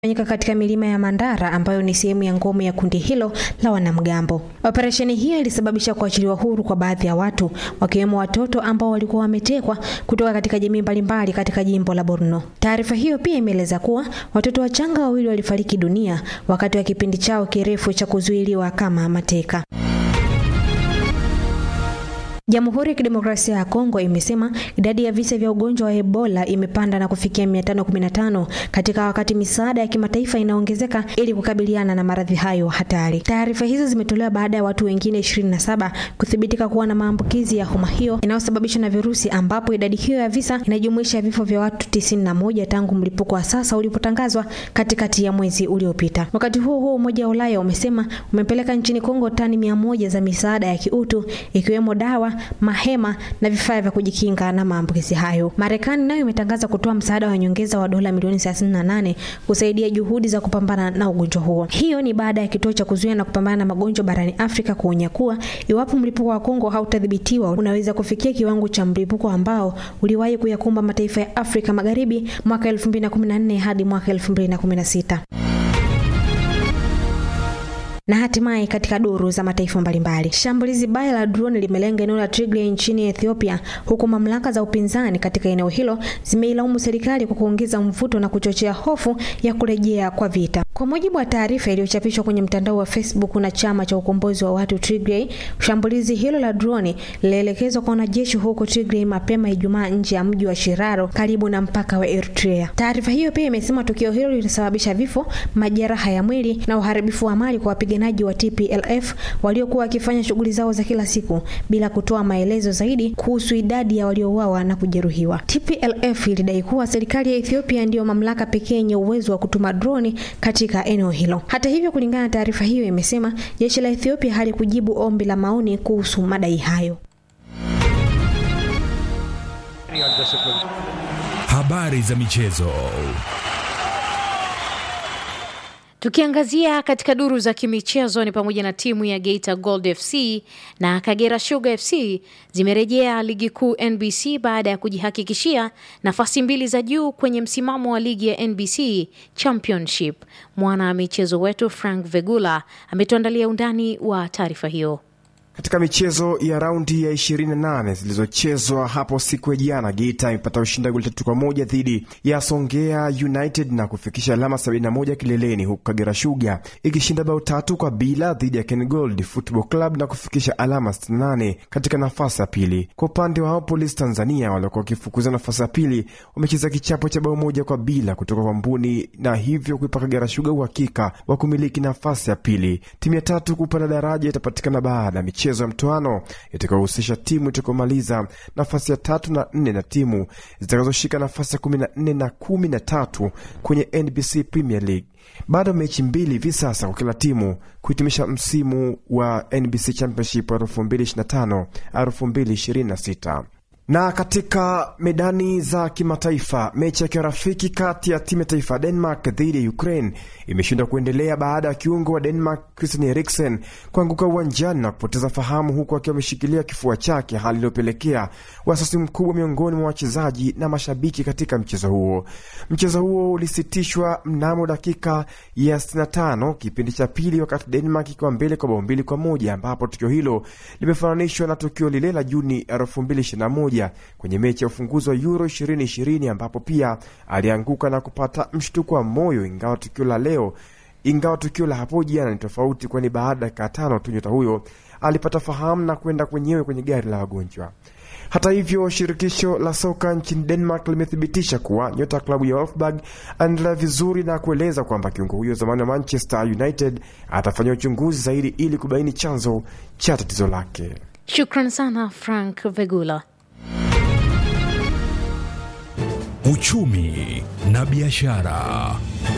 fanyika katika milima ya Mandara ambayo ni sehemu ya ngome ya kundi hilo la wanamgambo. Operesheni hiyo ilisababisha kuachiliwa huru kwa baadhi ya watu wakiwemo watoto ambao walikuwa wametekwa kutoka katika jamii mbalimbali katika jimbo la Borno. Taarifa hiyo pia imeeleza kuwa watoto wachanga wawili walifariki dunia wakati wa kipindi chao kirefu cha kuzuiliwa kama mateka. Jamhuri ya Kidemokrasia ya Kongo imesema idadi ya visa vya ugonjwa wa Ebola imepanda na kufikia 515 katika wakati misaada ya kimataifa inaongezeka ili kukabiliana na maradhi hayo hatari. Taarifa hizo zimetolewa baada ya watu wengine 27 kuthibitika kuwa na maambukizi ya homa hiyo inayosababishwa na virusi, ambapo idadi hiyo ya visa inajumuisha vifo vya watu 91 tangu mlipuko wa sasa ulipotangazwa katikati ya mwezi uliopita. Wakati huo huo, Umoja wa Ulaya umesema umepeleka nchini Kongo tani 100 za misaada ya kiutu ikiwemo dawa mahema na vifaa vya kujikinga na maambukizi hayo. Marekani nayo imetangaza kutoa msaada wa nyongeza wa dola milioni 38 kusaidia juhudi za kupambana na ugonjwa huo. Hiyo ni baada ya kituo cha kuzuia na kupambana na magonjwa barani Afrika kuonya kuwa iwapo mlipuko wa Kongo hautadhibitiwa unaweza kufikia kiwango cha mlipuko ambao uliwahi kuyakumba mataifa ya Afrika Magharibi mwaka 2014 hadi mwaka 2016 na hatimaye katika duru za mataifa mbalimbali, shambulizi baya la drone limelenga eneo la Tigray nchini Ethiopia, huku mamlaka za upinzani katika eneo hilo zimeilaumu serikali kwa kuongeza mvuto na kuchochea hofu ya kurejea kwa vita. Kwa mujibu wa taarifa iliyochapishwa kwenye mtandao wa Facebook na chama cha ukombozi wa watu Tigray, shambulizi hilo la drone lilielekezwa kwa wanajeshi huko Tigray mapema Ijumaa nje ya mji wa Shiraro karibu na mpaka wa Eritrea. Taarifa hiyo pia imesema tukio hilo lilisababisha vifo, majeraha ya mwili na uharibifu wa mali kwa wapiganaji wa TPLF waliokuwa wakifanya shughuli zao za kila siku bila kutoa maelezo zaidi kuhusu idadi ya waliouawa na kujeruhiwa. TPLF ilidai kuwa serikali ya Ethiopia ndiyo mamlaka pekee yenye uwezo wa kutuma droni katika eneo hilo. Hata hivyo, kulingana na taarifa hiyo, imesema jeshi la Ethiopia halikujibu ombi la maoni kuhusu madai hayo. Habari za michezo. Tukiangazia katika duru za kimichezo ni pamoja na timu ya Geita Gold FC na Kagera Sugar FC zimerejea ligi kuu NBC baada ya kujihakikishia nafasi mbili za juu kwenye msimamo wa ligi ya NBC Championship. Mwana michezo wetu Frank Vegula ametuandalia undani wa taarifa hiyo. Katika michezo ya raundi ya 28 zilizochezwa hapo siku ya jana, Geita imepata ushindi wa goli tatu kwa moja dhidi ya Songea United na kufikisha alama 71 kileleni, huku Kagera Sugar ikishinda bao tatu kwa bila dhidi ya Ken Gold Football Club na kufikisha alama 68 katika nafasi ya pili. Kwa upande wao Polisi Tanzania waliokuwa wakifukuza nafasi ya pili wamecheza kichapo cha bao moja kwa bila kutoka kwa Mbuni na hivyo kuipa Kagera Sugar uhakika wa kumiliki nafasi ya pili. Timu ya tatu kupanda daraja itapatikana baada ya michezo ya mtoano itakayohusisha timu itakaomaliza nafasi ya tatu na nne na timu zitakazoshika nafasi ya kumi na nne na kumi na tatu kwenye NBC Premier League. Bado mechi mbili hivi sasa kwa kila timu kuhitimisha msimu wa NBC Championship 2025 2026 na katika medani za kimataifa, mechi ya kirafiki kati ya timu ya taifa ya Denmark dhidi ya Ukraine imeshindwa kuendelea baada ya kiungo wa Denmark Christian Eriksen kuanguka uwanjani na kupoteza fahamu huku akiwa ameshikilia kifua chake, hali iliyopelekea wasiwasi mkubwa miongoni mwa wachezaji na mashabiki katika mchezo huo. Mchezo huo ulisitishwa mnamo dakika ya 65 kipindi cha pili, wakati Denmark ikiwa mbele kwa bao mbili kwa moja, ambapo tukio hilo limefananishwa na tukio lile la Juni 2021 kwenye mechi ya ufunguzi wa Euro 2020 ambapo pia alianguka na kupata mshtuko wa moyo, ingawa tukio la leo ingawa tukio la hapo jana ni tofauti, kwani baada ya dakika tano tu nyota huyo alipata fahamu na kwenda kwenyewe kwenye gari la wagonjwa. Hata hivyo, shirikisho la soka nchini Denmark limethibitisha kuwa nyota ya klabu ya Wolfsburg anaendelea vizuri na kueleza kwamba kiungo huyo zamani wa Manchester United atafanyia uchunguzi zaidi ili kubaini chanzo cha tatizo lake. Shukran sana Frank Vegula. Uchumi na biashara.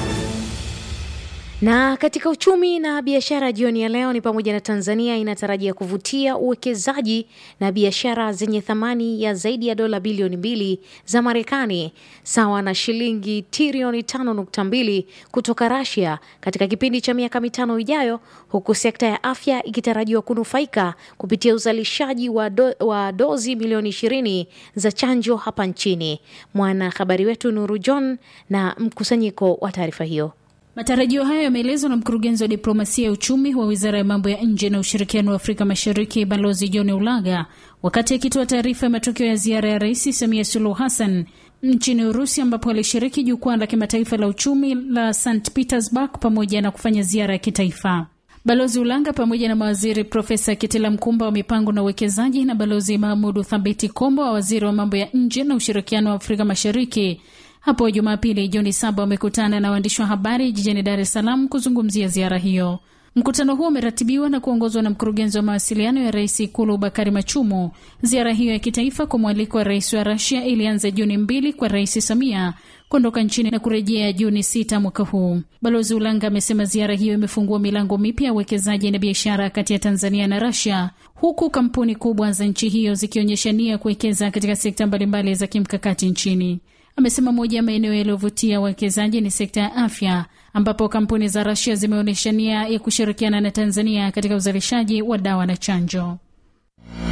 Na katika uchumi na biashara jioni ya leo ni pamoja na Tanzania inatarajia kuvutia uwekezaji na biashara zenye thamani ya zaidi ya dola bilioni mbili za Marekani sawa na shilingi trilioni tano nukta mbili kutoka Rasia katika kipindi cha miaka mitano ijayo, huku sekta ya afya ikitarajiwa kunufaika kupitia uzalishaji wa, do, wa dozi milioni ishirini za chanjo hapa nchini. Mwanahabari wetu Nuru John na mkusanyiko wa taarifa hiyo. Matarajio hayo yameelezwa na mkurugenzi wa diplomasia ya uchumi wa wizara ya mambo ya nje na ushirikiano wa Afrika Mashariki, Balozi John Ulaga, wakati akitoa taarifa ya matokeo ya ziara ya Rais Samia Suluhu Hassan nchini Urusi, ambapo alishiriki jukwaa la kimataifa la uchumi la St Petersburg pamoja na kufanya ziara ya kitaifa. Balozi Ulanga pamoja na mawaziri Profesa Kitila Mkumba wa mipango na uwekezaji na Balozi Mahmudu Thabiti Kombo wa waziri wa mambo ya nje na ushirikiano wa Afrika Mashariki hapo Jumapili Juni saba wamekutana na waandishi wa habari jijini Dar es Salaam kuzungumzia ziara hiyo. Mkutano huo umeratibiwa na kuongozwa na mkurugenzi wa mawasiliano ya rais Ikulu Bakari Machumu. Ziara hiyo ya kitaifa kwa mwaliko wa rais wa Rasia ilianza Juni mbili kwa Rais Samia kuondoka nchini na kurejea Juni sita mwaka huu. Balozi Ulanga amesema ziara hiyo imefungua milango mipya ya uwekezaji na biashara kati ya Tanzania na Rasia, huku kampuni kubwa za nchi hiyo zikionyesha nia kuwekeza katika sekta mbalimbali za kimkakati nchini. Amesema moja ya maeneo yaliyovutia wawekezaji ni sekta ya afya ambapo kampuni za Rasia zimeonyesha nia ya kushirikiana na Tanzania katika uzalishaji wa dawa na chanjo.